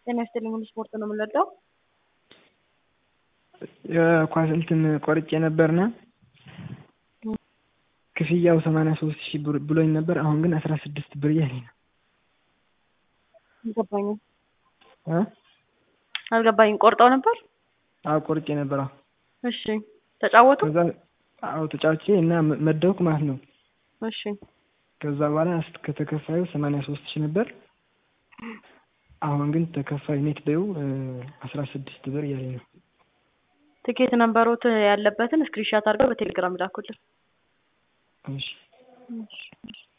ጤና ይስጥልኝ ሙሉ ስፖርት ነው የምንወደው። የኳስ እንትን ቆርጬ ነበርና ክፍያው ሰማንያ ሶስት ሺህ ብሎኝ ነበር። አሁን ግን አስራ ስድስት ብር እያለኝ ነው። አልገባኝም እ አልገባኝም። ቆርጠው ነበር? አዎ ቆርጬ ነበር። አዎ እሺ ተጫወቱ? ከዛ አዎ ተጫውቼ እና መደብኩ ማለት ነው። እሺ ከዛ በኋላ ከተከፋዩ ሰማንያ ሶስት ሺህ ነበር። አሁን ግን ተከፋይ ኔት በዩ አስራ ስድስት ብር እያለኝ ነው። ትኬት ነንበሮት ያለበትን ስክሪንሻት አድርገው በቴሌግራም ላኩልን። እሺ እሺ